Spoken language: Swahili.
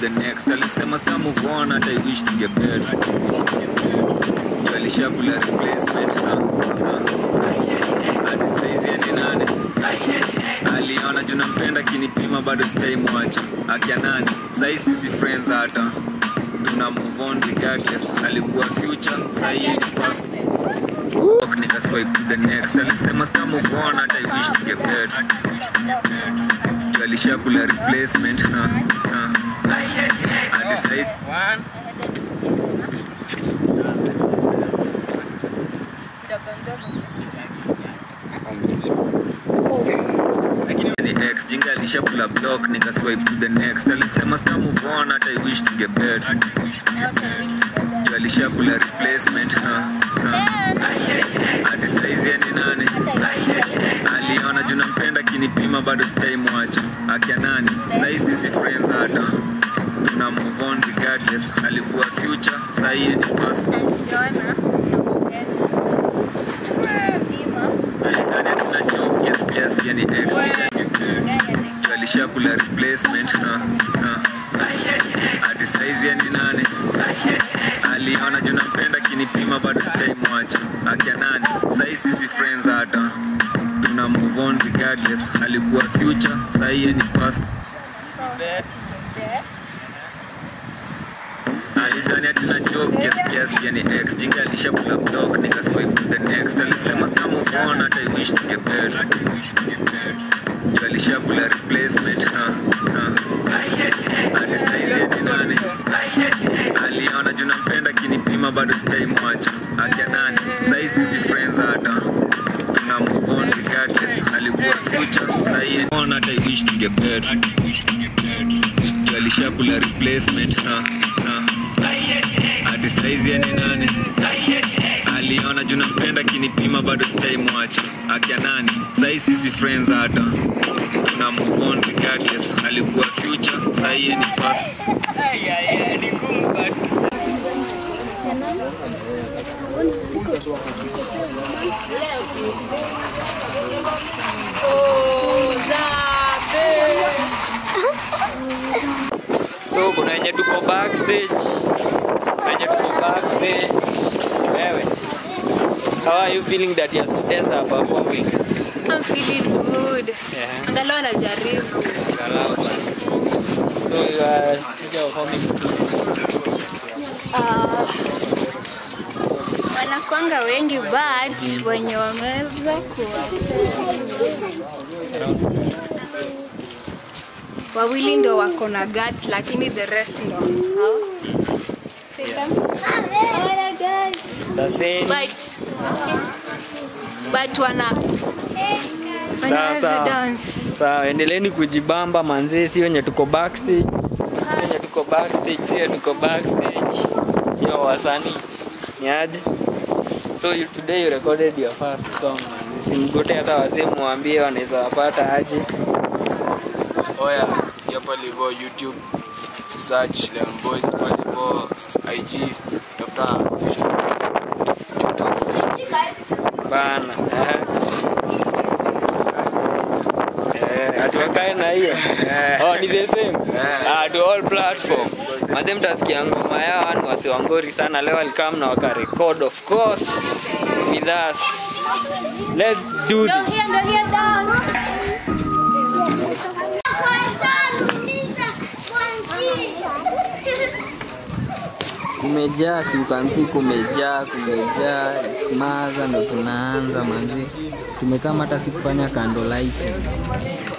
the next alisema sta move on hata I wish to get better alishakula replacement na na hadi saizi eni nane aliona juu nampenda kinipima bado sitaimwacha akia nani sahii sisi friends hata tuna move on regardless alikuwa future sahii ni past nika swipe to the next alisema sta move on hata I wish to get better Juu alishakula replacement na na hadi sahii lakini ni ex jinga alishakula block nika swipe to the next alisema sta move on hata I wish to get better Juu alishakula replacement na na hadi saizi ni nane aliona juu nampenda kinipima bado sitaimwacha akia nani sahii sisi friends hata tuna move on regardless alikuwa future sahii ni past alidhani tuna joke kiasi kiasi yani ex Juu alishakula replacement na na hadi saizi yani nane aliona juu nampenda kinipima bado sitaimwacha akia nani sahii sisi friends hata tuna move on regardless alikuwa future sahii ni past alidhani atina joke kiasi kiasi yani ex jinga alishakula block nika swipe to the next alisema sta move on hata I wish to get better Juu alishakula replacement na na hadi saizi ni nane aliona juu nampenda kinipima bado sitaimwacha akia nani sahii sisi friends hata tuna move on regardless alikuwa future sahii on hata I wish to get better Juu alishakula replacement na na hadi saizi yani nane aliona juu nampenda kinipima bado sitaimwacha akia nani sahii sisi friends hata tuna move on regardless alikuwa future sahii ni past so kuna wenye tuko backstage wenye tuko backstage wewe how are you feeling that your students are performing I'm feeling good. yeah Angalau najaribu. Angalau bwana. so you are still performing Ah, wanakwanga wengi but wenye wameweza kuwa wawili ndo wako na guts lakini the rest ndo hao. saseni but but wana wanaweza Sasa. dance sawa endeleeni kujibamba manzee si wenye tuko backstage Si wenye tuko backstage si wenye tuko backstage yo wasanii ni aje so you, today you recorded your first song man simgote hata wasemu waambie wanaweza wapata aje oya hiyo pale hivyo youtube search Lemon boys pale hivyo ig tafuta official TikTok official. bana eh. Eh, atuwakae na hiyo oh, ni the same ah, to all platform maze mtasikia ngoma yao ni wasiwangori sana leo alikam na wakarekod of course with us let's do Ndo this hiyo ndo hiyo dance kumejaa siukansi kumejaa kumejaa smaza ndo tunaanza manzi tumekaa hata sikufanya kando lighting